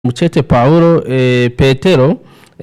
mucete Paulo eh, Petero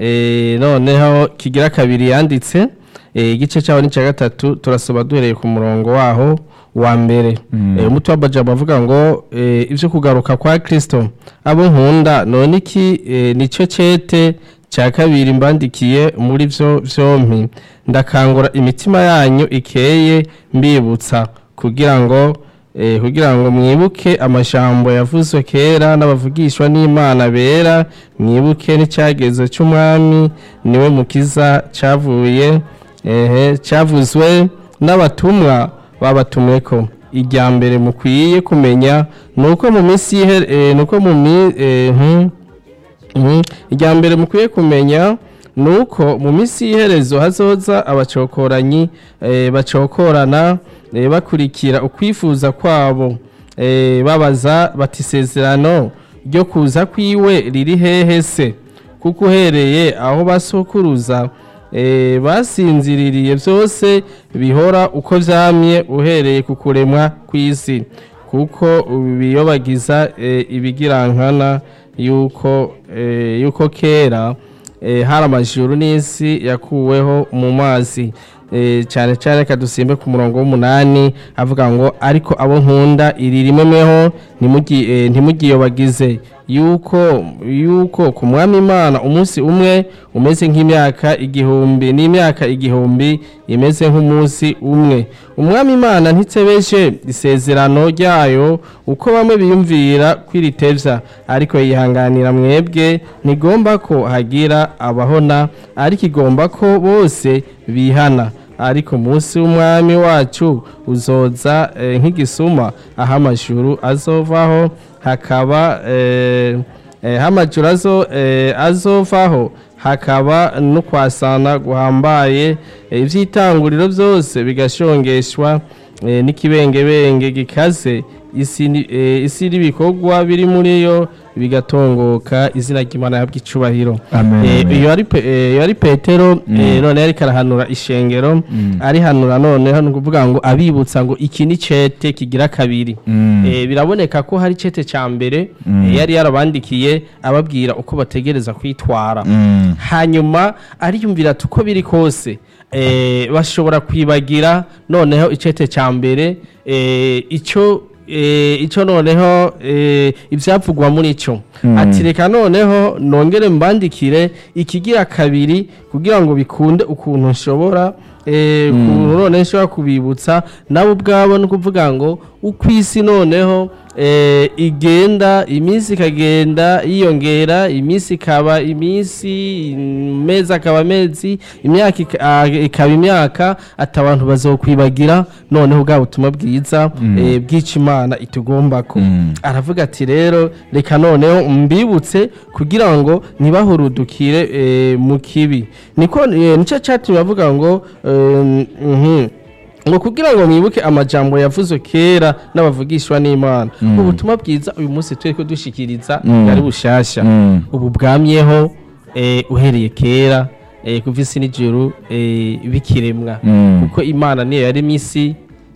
eh, noneho kigira kabiri yanditse eh, igice cyaho ni cya gatatu turasoma duhereye ku murongo waho wa mbere Mm. eh, umutwe w'amajambo avuga ngo eh, ivyo kugaruka kwa Kristo abo nkunda none iki eh, nico cete cya kabiri mbandikiye muri vyo vyompi ndakangura imitima yanyu ikeye mbibutsa kugira ngo eh, kugira ngo mwibuke amajambo yavuzwe kera n'abavugishwa n'Imana bera mwibuke n'icyagezo cy'umwami niwe mukiza cyavuye ehe cyavuzwe n'abatumwa babatumweko irya mbere mukwiye kumenya nuko mu minsi y'ihe- eh, nuko mu mi eh, hmm, Mhm. irya mbere mukwiye kumenya ni uko mu minsi y'iherezo hazoza abacokoranyi eh, bacokorana eh, bakurikira ukwifuza kwabo eh, babaza bati isezerano ryo kuza kwiwe riri hehe se kuko uhereye aho basokuruza eh, basinziririye byose bihora uko vyamye uhereye ku kuremwa kw'isi kuko biyobagiza eh, ibigirankana yuko eh, yuko kera eh, hari amajuru n'isi yakuweho mu mazi eh, cyane cyane kadusimbe ku murongo w'umunani avuga ngo ariko abo nkunda iri rimweho ntimugi- eh, ntimugiyobagize yuko yuko ku mwami imana umunsi umwe umeze nk'imyaka igihumbi n'imyaka igihumbi imeze nk'umunsi umwe umwami imana ntitsebeje isezerano ryayo uko bamwe biyumvira kwiritevya ariko yihanganira mwebwe ntigomba ko hagira abahona ariko igomba ko bose bihana ariko umunsi w'umwami wacu uzoza eh, nk'igisuma aho amajuru azovaho hakaba eh, eh, hamajuru azo, eh, azovaho hakaba no kwasana guhambaye eh, ivy'itanguriro byose bigashongeshwa eh, n'ikibengebenge gikaze isi ni- eh, isi n'ibikorwa biri muri yo bigatongoka izina ry'imana yabwa icubahiro Amen, Eh, amen. iyo ari pe- eh, iyo ari petero eh, none yariko arahanura ishengero arihanura noneho ni ukuvuga ngo abibutsa ngo iki ni cete kigira kabiri Mm. Eh, biraboneka ko hari cete ca mbere eh, yari yarabandikiye ababwira uko bategereza kwitwara Mm. hanyuma ariyumvira ati uko biri kose eh, bashobora kwibagira noneho icete ca mbere eh, ico eh, ico noneho eh, ivyavugwa muri ico ati reka noneho nongere mbandikire ikigira kabiri kugira ngo bikunde ukuntu nshobora eh, ukuntu none nshobora kubibutsa nabo ubwabo ni ukuvuga ngo uko isi noneho eh, igenda iminsi ikagenda yiyongera iminsi ikaba iminsi amezi akaba amezi imyaka ika- ah, ikaba imyaka ati abantu bazokwibagira noneho bwa butumwa bwiza eh, bw'ica imana itugombako Mm. aravuga ati rero reka noneho mbibutse kugira ngo ntibahurudukire eh, mu kibi niko eh, nicyo cyatumye avuga ngo eh, mhm, ngo kugira ngo mwibuke amajambo yavuzwe kera n'abavugishwa n'imana ubutumwa bwiza uyu munsi turi ko dushikiriza bwari bushasha Mm. ubu bwamyeho eh, uhereye kera eh, kuva isi n'ijuru eh, bikiremwa Mm. kuko imana niyo yaremye isi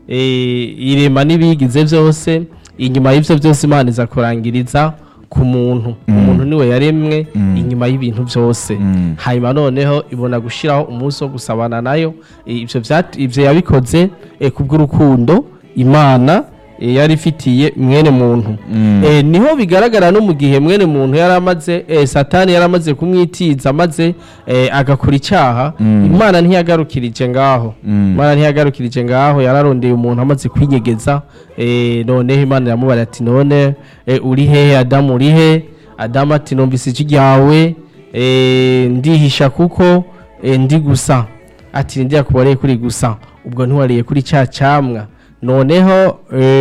eh, irema n'ibigize byose inyuma y'ibyo byose imana iza kurangiriza ku muntu umuntu niwe yaremwe inyuma y'ibintu byose Mm. hanyuma noneho ibona gushyiraho umunsi wo gusabana nayo Eh, ibyo byat- ibyo yabikoze eh, kubw'urukundo imana eh, yari ifitiye mwene muntu Mm. Eh, niho bigaragara no mu gihe mwene muntu yari amaze eh, satani yari amaze kumwitiza maze eh, agakora icyaha imana ntiyagarukirije ngaho Mm. imana ntiyagarukirije ngaho yararondeye umuntu amaze kwinyegeza eh, noneho imana iramubara ati none eh, uri hehe adamu uri he adamu ati numvise ijwi ryawe eh, ndihisha kuko eh, ndi gusa ati ndi yakubareye kuri gusa ubwo ntiwariye kuri cya camwa noneho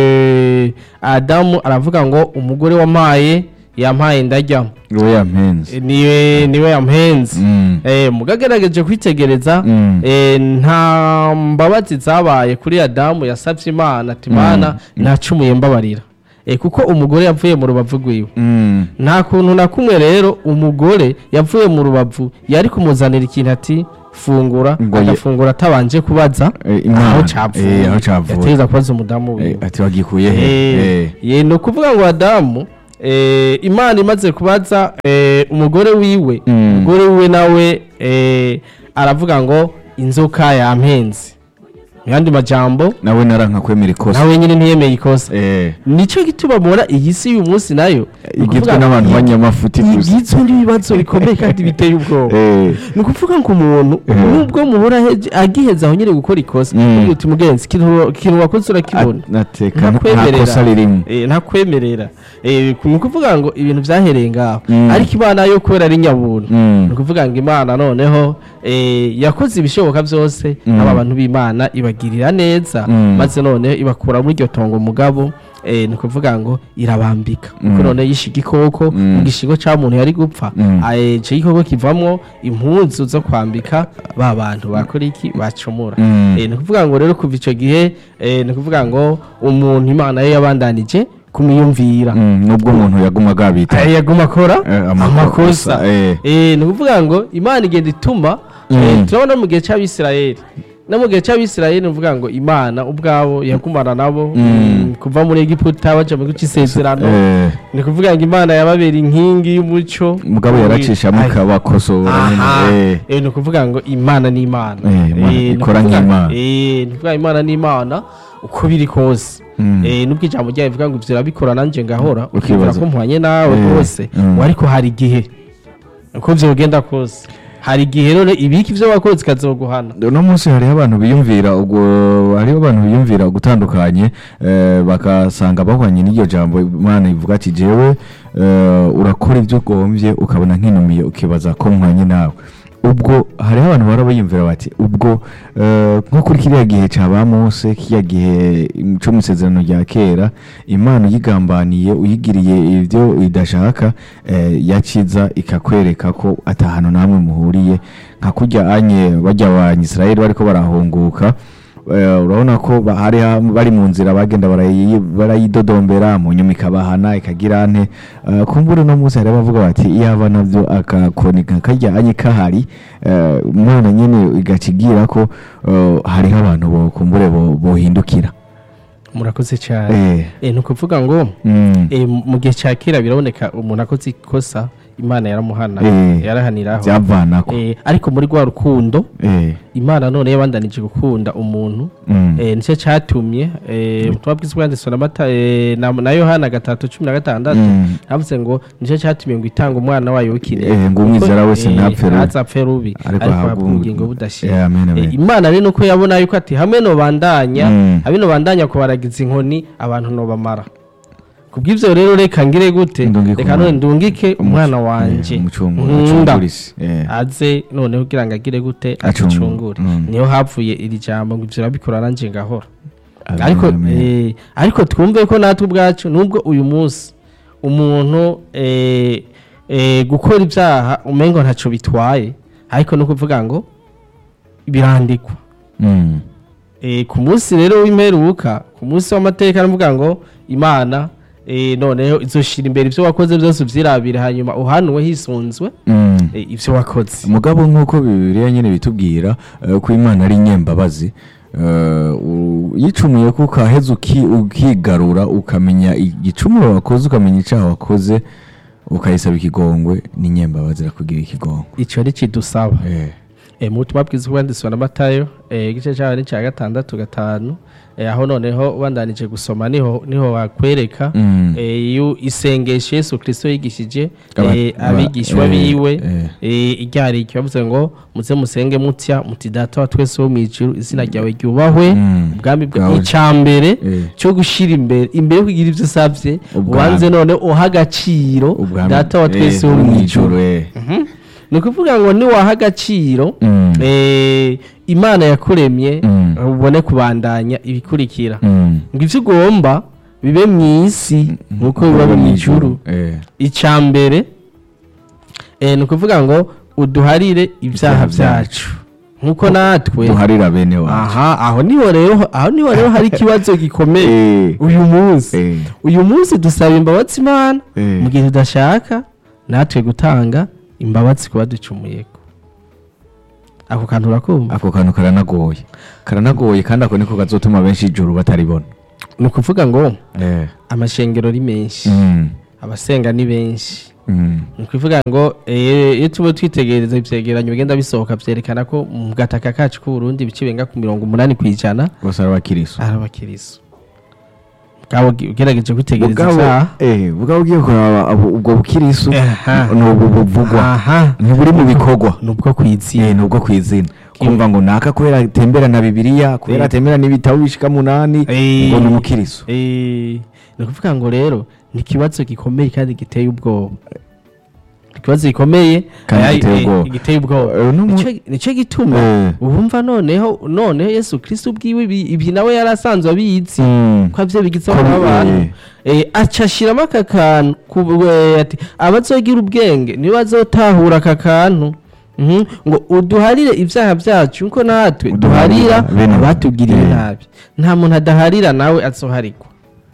eh, adamu aravuga ngo umugore wampaye yampaye ndarya Uwo yampenze. Eh, niwe niwe yampenze Mm. eh, mugagerageje kwitegereza Mm. eh, nta mbabazi zabaye kuri adamu yasabye imana ati mana ntacumuye mbabarira eh, kuko umugore yavuye mu rubavu rwiwe Mm. nta kuntu na kumwe rero umugore yavuye mu rubavu yari kumuzanira ikintu ati fungura Ngo ye- agafungura atabanje kubaza Eh, Imana. aho capfuye Eh, aho capfuye. yategereza kubaza umudamu Eh, wiwe ati wagikuye he Eh, Eh. ye ni ukuvuga ngo adamu eh, imana imaze kubaza eh, umugore wiwe Mm. umugore wiwe nawe eh, aravuga ngo inzoka yampenze mu yandi majambo nawe naranka kwemera ikosa nawe nyine ntiyemeye ikosa Eh, nicyo gituma mubona iyi si y'uyu munsi nayo ni igizwe ukuvuga n'abantu ngo banyamafuti gusa igizwe n'ibibazo bikomeye kandi biteye ubwoba Eh, ni ukuvuga ngo umuntu Eh. nubwo mubura heje- agiheza aho nyine gukora ikosa Mm. ugira uti mugenzi ikintu ikintu wakoze urakibona nateka nta ntakwemerera kosa ririmo Eh, ntakwemerera Eh, ni ukuvuga ngo ibintu byahereye ngaho Mm. ariko imana yo kubera ari nyabuntu Mm. ni ukuvuga ngo imana noneho eh, yakoze ibishoboka byose Mm. aba bantu b'imana ibagirira neza Mm. maze noneho ibakura muri iryo tongo mugabo eh, ni ukuvuga ngo irabambika Mm. kuko noneho yishe igikoko Mm. mu gishingo cya muntu yari gupfa Mm. eh, ico gikoko kivamwo impunzu zo kwambika ba bantu bakora iki bacumura Mm. Eh, ni ukuvuga ngo rero kuva icyo gihe eh, ni ukuvuga ngo umuntu imana yo yabandanije kumwiyumvira Mm, nubwo umuntu yaguma agabita Eh, yaguma akora Eh, amakosa, amakosa eh. Eh, ni ukuvuga ngo imana igenda ituma eh, Mm. turabona mu gihe cy'abisirayeli no mu gihe cy'abisirayeli ni ukuvuga ngo imana ubwabo yagumana nabo Mm. mm, kuva muri egiputa baja mu gihugu cy'isezerano Eh, ni ukuvuga ngo imana yababera inkingi y'umuco mugabo yaracishamo Ay, ikabakosora aha nyine, eh. Eh, ni ukuvuga ngo imana ni imana Eh, Imana Eh, ni ikora ukuvuga- nk'Imana. eh, ni ukuvuga imana ni imana uko biri kose Mm. Eh, nubwo ijambo ryayo rivuga ngo ivyo urabikora nanje ngahora Ukibaza. ukibwira ko mpwanye nawe Eh, rwose mm. ngo ariko hari igihe uko vyogenda kose hari igihe none ibiki ivyo wakoze ikazoguhana uno munsi hariho abantu biyumvira ubwo hariho abantu biyumvira gutandukanye eh, bagasanga bahwanye n'iryo jambo imana ivuga ati jewe eh, urakora ibyo ugombye ukabona nkinumiye ukibaza ko mwanye nawe ubwo hariho abantu bahora biyumvira bati ubwo eh, nko kuri kiriya gihe cya ba mose kiriya gihe cyo mu isezerano rya kera imana uyigambaniye uyigiriye ibyo idashaka eh, yakiza ikakwereka ko atahantu namwe muhuriye nka kurya anye bajya abanyisirayeli bariko barahunguka eh, urabona ko ba- hari ha- bari mu nzira bagenda barayi- barayidodombera mu nyuma ikabahana ikagira nte Eh, kumbure no munsi hari abavuga bati iyaba navyo akakoni karya anye kahari eh, umwana nyene igacigira ko eh, hariho abantu bo kumbure bo- bohindukira murakoze cyane Eh, Eh, ni ukuvuga ngo mm, eh, mu gihe cya kera biraboneka umuntu akoze ikosa imana yaramuhana Eh. yarahaniraho vyavanako Eh, ariko muri rwa rukundo Eh, imana none yabandanije gukunda umuntu mm, eh, nicyo cyatumye eh, ubutumwa bwiza bwanditswe na mata eh, na, na yohana gatatu cumi na gatandatu mm, havuze ngo nicyo cyatumye ngo itanga umwana wayo w'ikinege Eh, ngo umwizera wese ntapfe rubi. ntazapfe rubi Ariko ariko ahabwe ahabwe ubugingo budashira Eh, amen, amen. Eh, imana rero nuko yabona yuko ati hamwe no bandanya Mm. hamwe no bandanya kubaragiza inkoni abantu no bamara kubw'ivyo rero reka ngire gute Ndungike reka umwana. none ndungike umwana wanje Eh, umucungu- nkunda acungurisi, eh. aze noneho kugira ngo agire gute Acungu- acungure mm. niyo havuye iri jambo ngo ivyo urabikora nanje ngahora Amen, ariko amen. eh, ariko twumve ko natwe ubwacu nubwo uyu munsi umuntu eh, eh, gukora ibyaha umengo ntaco bitwaye ariko no kuvuga ngo birandikwa Mm. Eh, ku munsi rero w'imperuka ku munsi w'amateka aravuga ngo imana eh, noneho izoshira imbere ibyo wakoze byose uvyirabire hanyuma uhanuwe hisunzwe Mm. eh, ibyo wakoze mugabo nk'uko bibiliya nyine bitubwira eh, ko imana ari inyembabazi eh, u- yicumuye ko ukaheza uki- ukigarura ukamenya igicumuro wakoze ukamenya icyaha wakoze ukayisaba ikigongwe n'inyembabazi irakugira ikigongwe ico ni kidusaba Eh, e, mu butumwa bwiza bwanditswe na matayo e, igice cyaho ni cya gatandatu gatanu e, aho noneho ubandanije gusoma niho niho wakwereka Mm. e, yu isengesho yesu kirisito yigishije Aba- e, aba- abigishwa eh, biwe eh. e, iryari bavuze ngo muze musenge mutya muti data wa twese wo mu ijuru izina ryawe ryubahwe Mm. ubwami bwa Bwawe. icambere Eh. cyo gushira imbere imbere yo kugira ibyo usabye Ubwami. ubanze none uha agaciro ubwami- data wa twese eh, wo mu wo ijuru eh. Mhm. ni ukuvuga ngo niwaha agaciro Mm. eh, imana yakuremye Mm. ubone kubandanya ibikurikira Mm. ngo ibyo ugomba bibe mu isi nk'uko biba mu ijuru Eh. icya mbere eh, ni ukuvuga ngo uduharire ibyaha Ibyaha byacu nk'uko natwe duharira bene wacu aha aho niho rero aho niho rero hari ikibazo gikomeye Eh. uyu munsi Eh. uyu munsi dusaba imbabazi imana Eh. mu gihe tudashaka natwe gutanga imbabazi kuba ducumuyeko ako kantu urakumva ako kantu karanagoye karanagoye kandi ako niko kazotuma benshi ijuru bataribona ni ukuvuga ngo Eh. amashengero ari menshi Mm. abasenga ni benshi Mm. ni ukuvuga ngo eh, iyo tuba twitegereza ivyegeranyo bigenda bisohoka vyerekana ko mu gataka kacu k'uburundi ibice birenga ku mirongo umunani kw'ijana bose ari abakiriso ari abakiriso bwabo ugerageje kwitegereza Ubwabo- ivyaha eh, ubwabo ugiye kuraba abo- ubwo bukiriso Aha. ni ubwo buvugwa aha ntiburi mu bikorwa nubwo kwizina Eh, ni ubwo kwizina kumva ngo naka kubera atembera na bibiliya kubera Eh. atembera n'ibitabo bishika munani Eh. ngo ni umukiriso Eh, ni ukuvuga ngo rero ni ikibazo gikomeye kandi giteye ubwoba ikibazo gikomeye Kandi eh, giteye eh, ubwoba. giteye ubwoba Eh, no mu- Nico- nico gituma Eh. ubumva noneho noneho yesu kristo ubwiwe ibi ibi nawe yari asanzwe abizi Mm. ko avyo bigizeho Ko bi- n'abantu Eh, aca ashiramo aka kantu ku- eh, ati abazogira ubwenge nibo bazotahura aka kantu Mhm, ngo uduharire ibyaha byacu nko natwe Uduharira duharira bene- abatugiriye Eh. nabi nta muntu adaharira nawe azoharigwa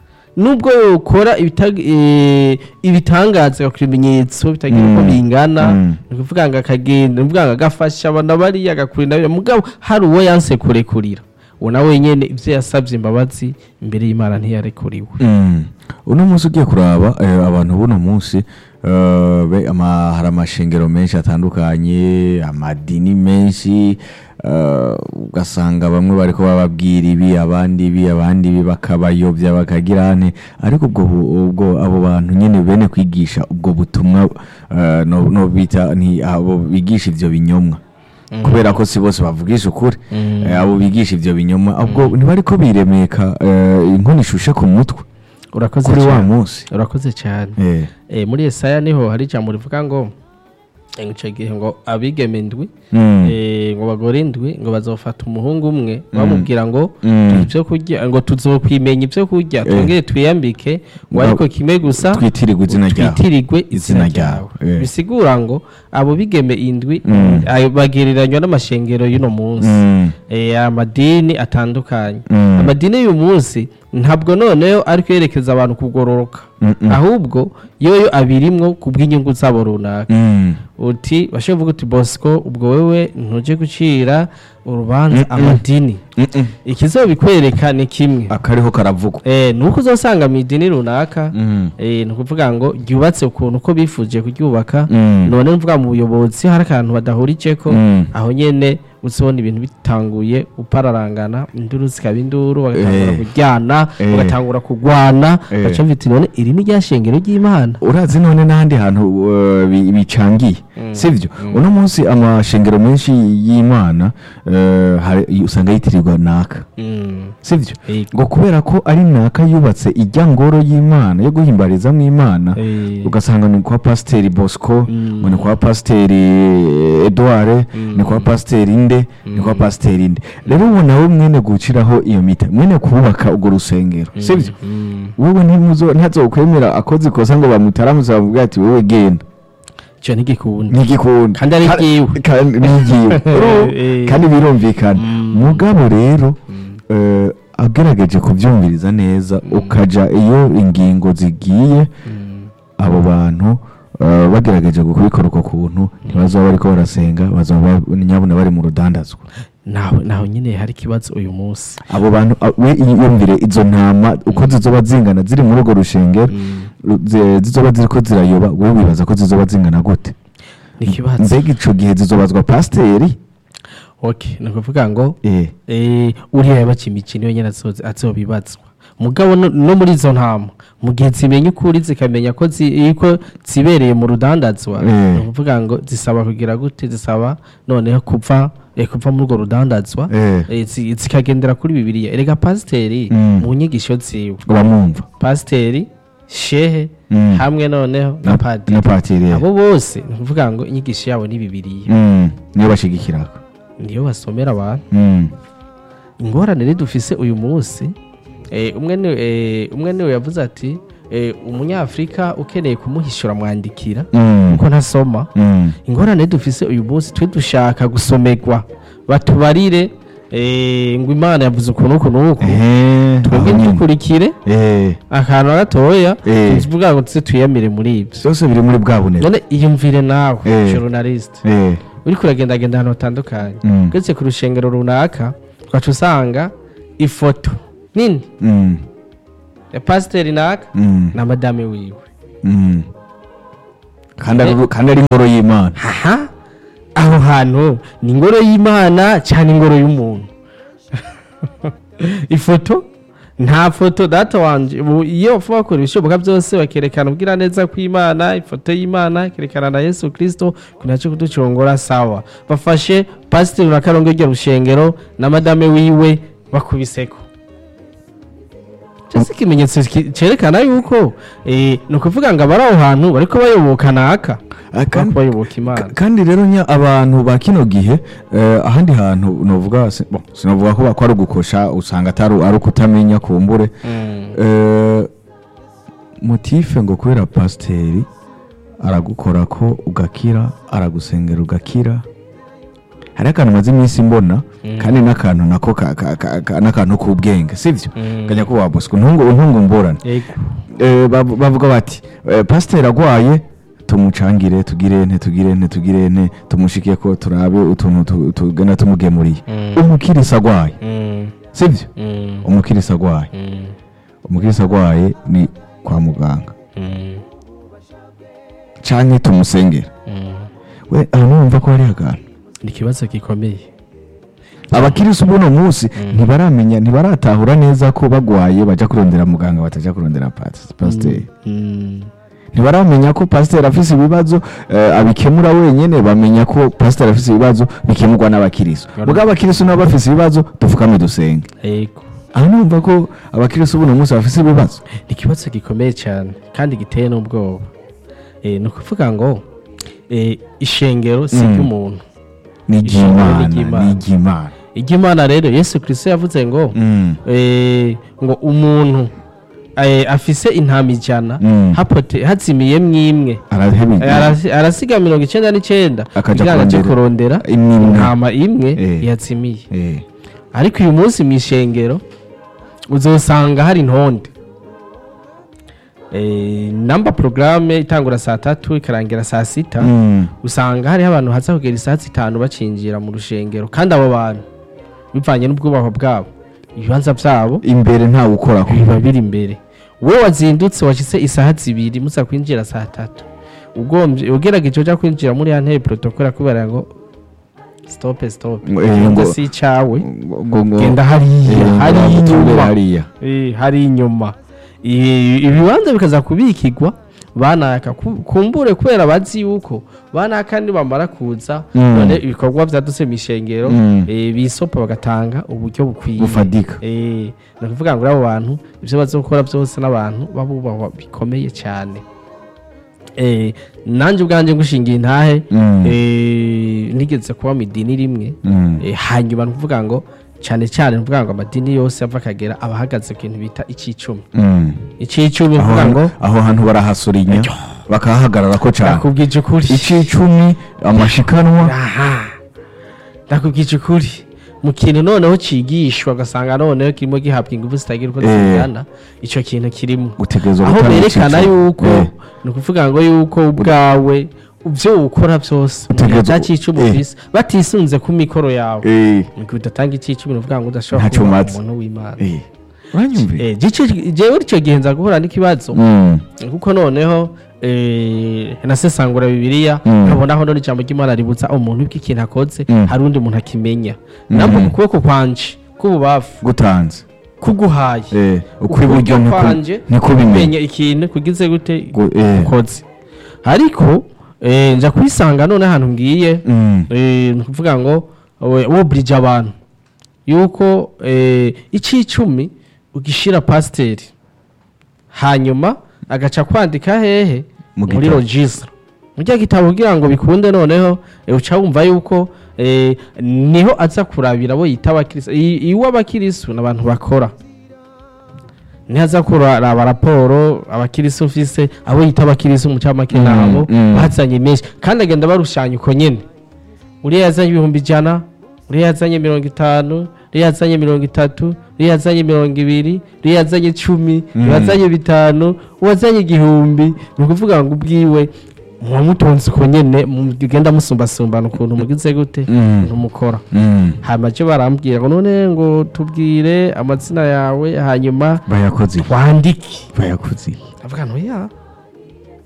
nubwo ukora ibitag- eh, ibitangaza ku ibimenyetso bitagira uko Mm. bingana Mm. ni ukuvuga ngo akagenda ni ukuvuga ngo agafasha abana bariya agakurira biriya mugabo hari uwo yanse kurekurira uwo nawe wenyine ibyo yasabye imbabazi imbere y'imana ntiyarekuriwe Mm. uno munsi ugiye kuraba eh, abantu buno munsi eh, be- ama- hari amashengero menshi atandukanye amadini menshi eh, ugasanga bamwe bariko bababwira ibi abandi ibi abandi ibi bakabayobya bakagira ane ariko ubwo bu- ubwo abo bantu nyene bene kwigisha ubwo butumwa eh, no no bita ni abo bigisha ivyo binyomwa kubera ko si bose bavugisha ukuri Mm. Eh, abo bigisha ivyo binyoma ubwo ntibariko biremeka eh, inkono ishushe ku mutwe urakoze kuri wa cyane munsi urakoze cyane Eh, Eh, muri Yesaya niho hari ijambo rivuga ngo eh, ico gihe ngo abigeme indwi mm, eh, ngo bagore indwi ngo bazofata umuhungu umwe bamubwira ngo Mm. ibyo kurya ngo tuzokwimenya ibyo kurya Eh. twongere twiyambike ngo Ngo ariko kimwe gusa twitirirwe izina ryawe twitirirwe izina Izina ryawe ryawe, eh. bisigura ngo abo bigeme indwi Mm. ayo bagereranywa n'amashengero y'uno munsi Mm, eh, amadini atandukanye Mm. amadini y'uyu munsi ntabwo noneho ari kwerekeza abantu kugororoka Mm, mm. ahubwo yoyo abirimwo ku bw'inyungu zabo runaka mm, uti bashobora kuvuga uti bosco ubwo wewe ntujye gucira urubanza amadini mm, mm. ikizobikwereka ni kimwe akariho karavugwa eh, ni uko uzasanga mu idini runaka Mm, eh, ni ukuvuga ngo ryubatse ukuntu uko bifuje kuryubaka Mm. none mvuga mu buyobozi hari akantu badahuriceko Mm. aho nyene uzibona ibintu bitanguye upararangana induru zikaba induru bagatangura Eh. kuryana Eh. bagatangura kugwana Eh. baca bita none iri ni rya shengero ry'imana urazi none n'ahandi hantu uh, bi- bicangiye sivyo uno munsi amashengero menshi y'imana eh, hari- usanga yitirirwa naka Mm. sivyo Eh. ngo kubera ko ari naka yubatse ijya ngoro y'imana yo guhimbarizamo imana Eh. ugasanga ni kwa pasiteri bosco Mm. ngo ni kwa pasiteri edouard Mm. ni kwa pasiteri inde ni kwa pasiteri inde rero ubu nawe mwene guciraho iyo mita mwene kubaka urwo rusengero sibyo Mm. wowe ntimuzo ntazokwemera akoze ikosa ngo bamutaramuze bamubwira ati wowe genda ico ntigikunda ntigikunda Kandi ari Ka- ryiwe. kandi ni ryiwe Uru- Eh. kandi birumvikana Mm. mugabo rero eh, agerageje kubyumviriza neza ukaja iyo ingingo zigiye Mm. abo bantu eh, bagerageje kubikora uko kuntu ntibazaba bariko barasenga bazaba nyabuna bari mu rudandazwa naho naho nyine hari ikibazo uyu munsi abo bantu a- we yumvire izo ntama uko zizoba zingana ziri muri urwo rushengero zi- zizoba ziriko zirayoba we wibaza ko zizoba zingana gute ni ikibazo mbega ico gihe zizobazwa pasiteri okay ni ukuvuga ngo eh eh, uriya yabaca imikino yonyine azoze- azobibazwa mugabo no no muri izo ntama mu gihe zimenya ukuri zikamenya ko zi- ko zibereye mu rudandazwa Eh. ni ukuvuga ngo zisaba kugira gute zisaba noneho kuva eh, kuva muri urwo rudandazwa Eh. eh, zi- zikagendera kuri bibiliya erega pasiteri Mm. mu nyigisho ziwe uramwumva pasiteri shehe Mm. hamwe noneho na na padiri patiri abo bose ni ukuvuga ngo inyigisho yabo ni bibiliya Mm, niyo bashigikiraga niyo basomera abantu Mm, ingorane rero dufise uyu munsi eh, umwe ni eh, umwe niwe yavuze ati eh, umunyafurika ukeneye kumuhishura mwandikira mm, kuko ntasoma mm, ingorane dufise uyu munsi twe dushaka gusomerwa batubarire eh, ngo imana yavuze ukuntu uku n'uku eh, twebwe aho nyine. dukurikire Eh, akantu gatoya Eh. tuvuga ngo tuze twiyamire muri ibyo byose biri muri bwa bunebwe none iyumvire nawe Eh. journaliste Eh, uriko uragendagenda ahantu hatandukanye Mm. ugeze ku rushengero runaka ugaca usanga ifoto nini mm, ya pasiteri naka mm, na madame wiwe Mm. kandi ari kandi ari ingoro y'imana aha aho hantu ni ingoro y'imana cyane ingoro y'umuntu ifoto nta foto data wanje ubu iyo bapfa bakora ibishoboka byose bakerekana ubwira neza kw'imana ifoto y'imana ikerekana na yesu kirisito kunaco kuducongora sawa bafashe pasiteri na karongo iryo rushengero na madame wiwe bakubiseko cyose ikimenyetso ki- cerekana yuko eh, ni ukuvuga ngo abari aho hantu bariko bayoboka naka Ah, kandi- bariko bayoboka imana Ka- kandi rero nya abantu ba kino gihe eh, ahandi hantu novuga si- bon, sinovuga ko ko ari ugukosha usanga atari ari ukutamenya kumbure Mm. Eh, motife ngo kubera pasiteri aragukora ko ugakira aragusengera ugakira hari akantu maze iminsi mbona kandi n'akantu nako ka- ka- ka- ka- n'akantu k'ubwenge sibyo Mm. kanya ko waboswe ntungu ntungu mborane Yego. Eh, bav- bavuga bati eh, pasiteri agwaye tumucangire tugire nte tugire nte tugire nte tumushike ko turabe utuntu tu- tugenda tumugemuriye Mm. umukirisi agwaye Mm. sibyo Mm. umukirisi agwaye Mm. umukirisi agwaye ni kwa muganga Mm. canke tumusengera Mm. we aho numva ko hari akantu ni ikibazo gikomeye abakirisi ubuno munsi ntibaramenya ntibaratahura neza ko bagwaye baja kurondera muganga bataja kurondera pas- pasiteri Mm. ntibaramenya ko pasiteri afise ibibazo eh, abikemura wenyene bamenya ko pasiteri afise ibibazo bikemurwa n'abakirisu Bari- ubwo abakirisu nabo bafise ibibazo dupfukame dusenge Yego. aho numva ko abakirisu ubuno munsi bafise ibibazo ni ikibazo gikomeye cyane kandi giteye n'ubwoba Eh, ni ukuvuga ngo eh, ishengero si Mm. iry'umuntu ni Ishingiro iry'imana ry'Imana. ni iry'imana iry'imana rero yesu kirisito yavuze ngo Mm. eh, ngo umuntu eh, afise intama ijana Mm. hapote hazimiyemwo imwe arahebije Eh, arasi- arasiga mirongo icyenda n'icyenda Akaja kugira ngo aje kurondera kurondera imwe imwe. intama imwe Eh. yazimiye Eh. ariko uyu munsi mu ishengero uzosanga hari intonde Eh, namba porogaramu itangura saa tatu ikarangira saa sita Mm. usanga hariho abantu haza kugera isaa zitanu bacinjira mu rushengero kandi abo bantu bivanye n'ubwubahwa bwabo ibibanza byabo imbere ntawe ukora ko biba biri imbere wowe wazindutse washyitse isaha zibiri muza kwinjira saa tatu ugombye ugerageje ujya kwinjira muri ya ntebe protokole kubera ngo sitope sitope Ngo- eh, ngo- si icyawe ngo ngo genda hariya Eh, hari ngo bamuture inyuma hariya Eh, hari inyuma I- ibibanza bikaza kubikigwa banaka ku- kumbure kubera bazi yuko banaka nibamara kuza Mm. none ibikorwa vyaduse mishengero Mm. eh, bisopa bagatanga uburyo bukwiye Bufadika. Eh, ni ukuvuga ngo abo bantu ivyo bazokora byose n'abantu babubahwa bikomeye cyane Eh, nanje ubwanje ngushingiye intahe Mm. eh, nigeze kuba mu idini rimwe Mm. Eh, hanyuma ni ukuvuga ngo cyane cyane ni ukuvuga ngo amadini yose ava akagera aba ahagaze ku kintu bita icyicumi Mm. icyicumi ni aho ukuvuga ngo hantu- aho hantu barahasurinya bakahahagarara ko cyane ndakubwije ukuri icicumi amashikanwa aha ndakubwije ukuri mu kintu noneho cigishwa ugasanga noneho kirimo gihabwa ingufu zitagira uko Eh. zingana icyo kintu kirimo gutegerezwa aho gutanga berekana icicumi. yuko Eh. ni ukuvuga ngo yuko ubwawe ibyo ukora byose mu gihe Utegerezwa- cya cyicumi eh. ufise batisunze ku mikoro yawe Eh. ni udatanga icyicumi ni ukuvuga ngo udashobora Ntaco kuba umaze. umuntu w'imana Eh. uranyumvira Eh, gice- jewe icyo gihe nza guhura n'ikibazo Mm. kuko noneho eh, nasesangura bibiliya Mm. nkabona aho none ijambo ry'imana ributsa umuntu bw'ikintu akoze Mm. hari undi muntu akimenya nabwo ku kuboko kwanje k'ububafu gutanze kuguhaye Eh, ukw'iburyo niko- kwanje niko bimenya kumenya ikintu kugize gute Gu- eh. ukoze ariko eh, nja kwisanga none ahantu ngiye Mm. eh, ni ukuvuga ngo we- woburije abantu yuko eh, icicumi ugishira pasiteri hanyuma agaca kwandika hehe Mu muri gitabo. registre mu rya gitabo kugira ngo bikunde noneho eh, uca wumva yuko eh, niho aza kurabira abo yita abakirisu iwe abakirisu ni abantu bakora niho aza kuraba raporo abakirisu ufise abo yita abakirisu mu cyamake Mm, nabo mm. bazanye menshi kandi agenda barushanya uko nyene uriya yazanye ibihumbi ijana uriya yazanye mirongo itanu uriya yazanye mirongo itatu uriya yazanye mirongo ibiri uriya yazanye icumi uriya yazanye bitanu uwazanye igihumbi ni ukuvuga ngo ubwiwe muwamutonze uko nyene mugenda musumbasumbana ukuntu mugize gute Mm. ukuntu mukora Mm. hanyuma cyo barambwira ngo none ngo tubwire amazina yawe hanyuma bayakoze iki? wandike bayakoze iki? avuga ngo ya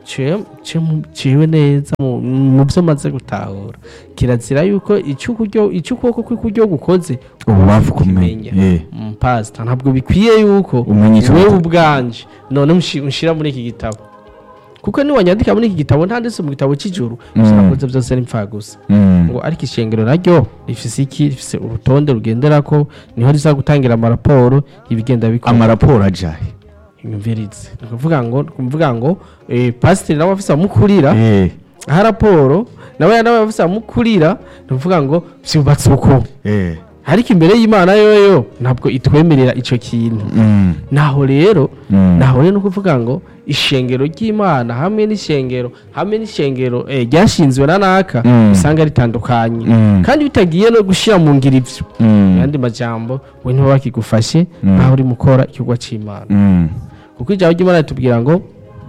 ciwe- ciwe- ciwe neza mu mu byo maze gutahura kirazira yuko icyo ukuryo- icyo ukuboko kw'ikuryo gukoze ububavu kumenya ukimenya. Eh, Mm, pastor ntabwo bikwiye yuko Umenya ico wewe gitabo. ubwanje none mushi- mushira muri iki gitabo kuko niwanyandika muri iki gitabo ntanditse mu gitabo cy'ijuru ivyo Mm. nakoze byose ni mpfa gusa mm, ngo ariko ishengero naryo rifise iki rifise urutonde rugenderako niho riza gutangira amaraporo ibigenda bikora amaraporo ajahe imvirizi ni ukuvuga ngo ni ukuvuga ngo eh, pasiteri nawe afise amukurira Eh, aha raporo nawe nawe afise amukurira ni ukuvuga ngo vyubatse uko eh, ariko imbere y'imana yoyo ntabwo itwemerera ico kintu mm, naho rero mm, naho rero ni ukuvuga ngo ishengero ry'imana hamwe n'ishengero hamwe n'ishengero eh, ryashinzwe na naka Mm. usanga ritandukanye Mm. kandi bitagiye no gushyira mu ngiro ivyo mm, mu yandi majambo we ntiba bakigufashe Mm. nkaho uri mukora igikorwa c'imana mm, kuko ijambo ry'imana ritubwira ngo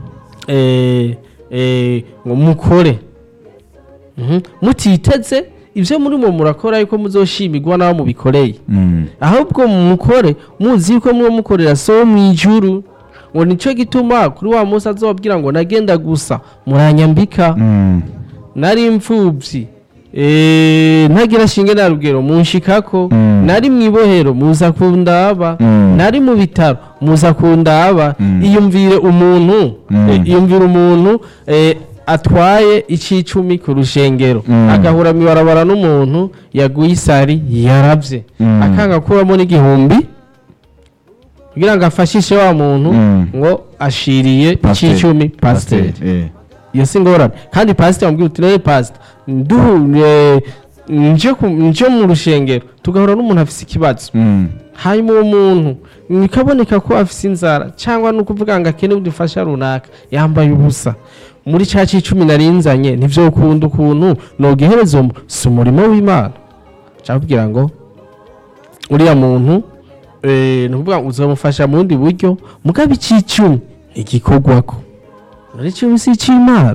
eh, eh, ngo mukore Mhm. mutiteze ivyo murimo murakora yuko muzoshimirwa n'abo mubikoreye mm, ahubwo mukore muzi yuko muba mukorera so mu ijuru ngo nico gituma kuri wa munsi azobabwira ngo nagenda gusa muranyambika mm, nari imfubyi eh, ntagira shinge na rugero munshikako Mm. nari mu ibohero muza kundaba Mm. nari mu bitaro muza kundaba Mm. iyumvire umuntu Mm. eh, iyumvire umuntu eh, atwaye icicumi ku rushengero Mm. agahura mu ibarabara n'umuntu yaguye isari yaravye Mm. akanga kuramo n'igihumbi kugira ngo afashishe wa muntu Mm. ngo ashiriye Pasiteri. icicumi pasiteri eh, iyo si ingorane kandi pasiteri amubwira uti nawe pasiteri nduhure nje ku- nje mu rushengero tugahura n'umuntu afise ikibazo mm, hanyuma uwo muntu bikaboneka ko afise inzara cyangwa ni ukuvuga ngo akeneye udufasha runaka yambaye ubusa muri cya cumi narinzanye nivyo ukunda ukuntu nogehereza umu si umurimo w'imana nshaka kugira ngo uriya muntu eh, ni ukuvuga ngo uzamufasha mu bundi buryo mugabo icicumi igikorwako muri cumi si ic'imana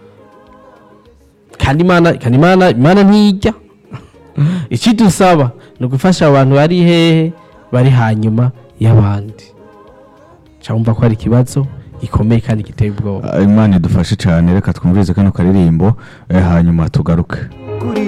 kandi imana kandi imana imana ntijya ikidusaba ni ugufasha abantu bari hehe bari hanyuma y'abandi cyangwa ko hari ikibazo gikomeye kandi giteye ubwoba imana idufashe cyane reka twumvirize kano karirimbo eh, hanyuma tugaruke